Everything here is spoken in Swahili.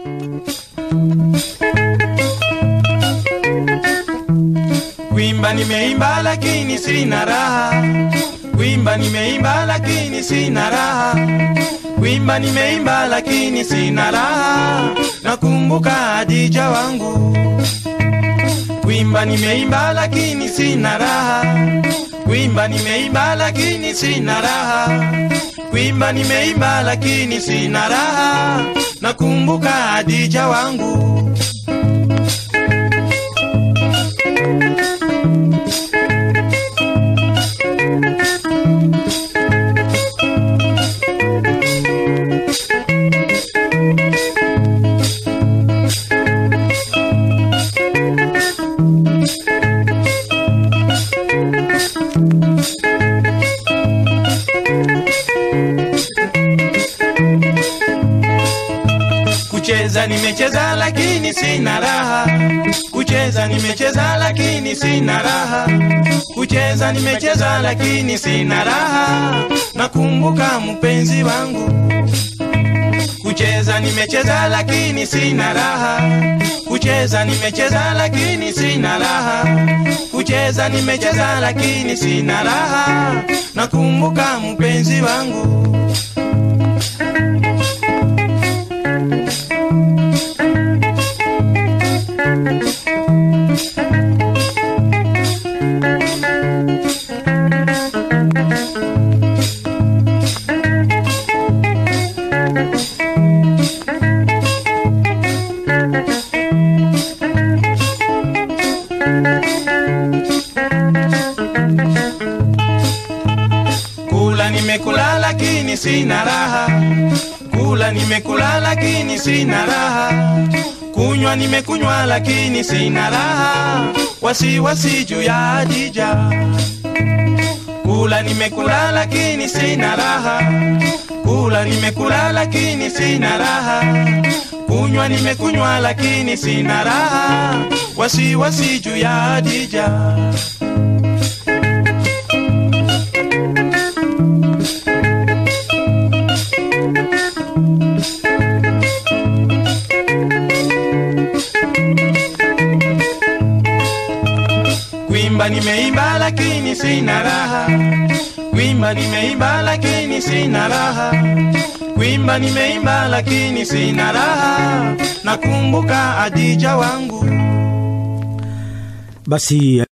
Kuimba nimeimba lakini sina raha. Kuimba nimeimba lakini sina raha. Kuimba nimeimba lakini sina raha. Nakumbuka Adija wangu. Kuimba nimeimba lakini sina raha. Kuimba nimeimba lakini sina raha. Kuimba nimeimba lakini sina raha. Nakumbuka Adija wangu. Kucheza nimecheza lakini sina raha. Kucheza nimecheza lakini sina raha. Kucheza nimecheza lakini sina raha. Nakumbuka mpenzi wangu. Kucheza nimecheza lakini sina raha. Kucheza nimecheza lakini sina raha. Kucheza nimecheza lakini sina raha. Nakumbuka mpenzi wangu. Kula nimekula lakini sina raha. Kula nimekula lakini sina raha. Kunywa nimekunywa lakini sina raha. Wasiwasi juu ya Adija. Kula nimekula lakini sina raha. Kula nimekula lakini sina raha. Kunywa nimekunywa lakini sina raha. Wasiwasi juu ya Adija. Kuimba nimeimba lakini sina raha. Kuimba nimeimba lakini sina raha. Kuimba nimeimba lakini sina raha. Nakumbuka Adija wangu. Basi